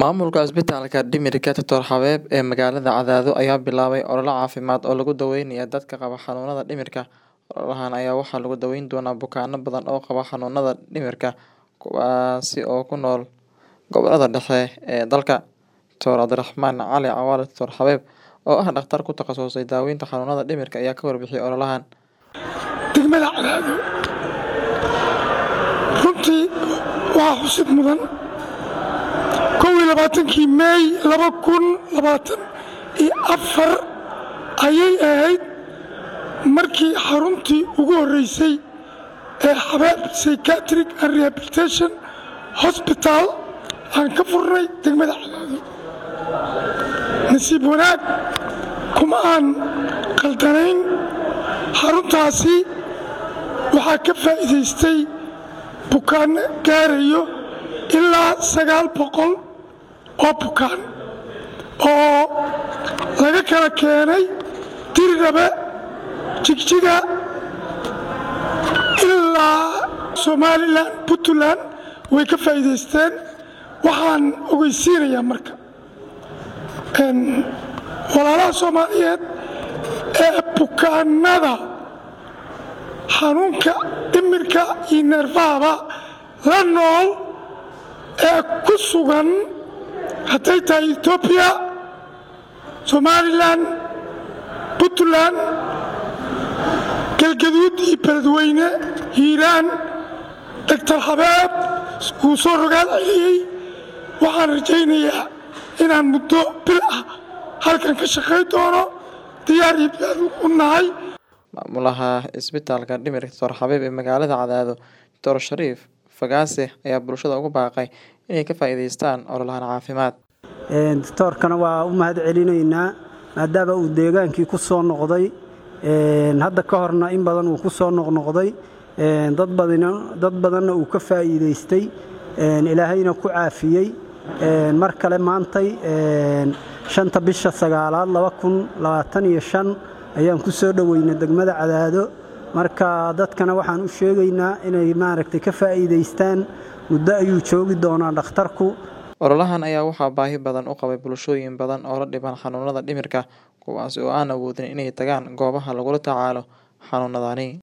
Maamulka Isbitaalka Dhimirka Dr. Xabeeb ee magaalada Cadaado ayaa bilaabay olole caafimaad oo lagu daweynayo dadka qaba xanuunada dhimirka. Ololahan ayaa waxaa lagu daweyn doonaa bukaanno badan oo qaba xanuunada dhimirka kuwaas oo ku nool gobollada dhexe ee dalka. Dr. Cabdiraxmaan Cali Cawaale Dr. Xabeeb, oo ah dhakhtar ku takhasusay daaweynta xanuunada dhimirka, ayaa ka warbixiyay ololahan. degmada Cadaado runtii waxaa xusid mudan kow iyo labaatankii meey laba kun labaatan iyo afar ayay ahayd markii xaruntii ugu horreysay ee xabeeb psychiatric and rehabilitation hospital aan ka furnay degmada Cadaado nasiib wanaag kuma aan qaldanayn xaruntaasi waxaa ka faa'iidaystay bukaanno gaarayo ilaa sagaal boqol oo bukaan oo laga kala keenay diridhabe jigjiga ilaa somalilan puntland way ka faa'iidaysteen waxaan ogeysiinayaa marka walaalaha soomaaliyeed ee bukaanada xanuunka dhimirka iyo neerfahaba la nool ee ku sugan hadday tahay etoobiya somalilan puntland galgaduud iyo beledweyne hiiraan doctor xabeeb wuu soo rogaal celiyey waxaan rajaynayaa inaan muddo bil ah halkan ka shaqayn doono diyaar iyo diyaar u nahay Maamulaha Isbitaalka Dhimirka Dr. Xabeeb ee magaalada Cadaado, Dr. Shariif Fagaase, ayaa bulshada ugu baaqay inay ka faa'iidaystaan ololahan caafimaad. doctoorkana waa u mahad celinaynaa maadaama uu deegaankii ku soo noqday hadda ka horna in badan uu ku soo noqnoqday dad badanna uu ka faa'iidaystay ilaahayna ku caafiyey mar kale maantay shanta bisha sagaalaad laba kun labaatan iyo shan ayaan ku soo dhoweynay degmada Cadaado marka dadkana waxaan u sheegaynaa inay maaragtay ka faa'iidaystaan muddo ayuu joogi doonaa dhakhtarku Ololahan ayaa waxaa baahi badan u qabay bulshooyin badan oo la dhiban xanuunada dhimirka kuwaas oo aan awoodin inay tagaan goobaha lagula tacaalo xanuunadani.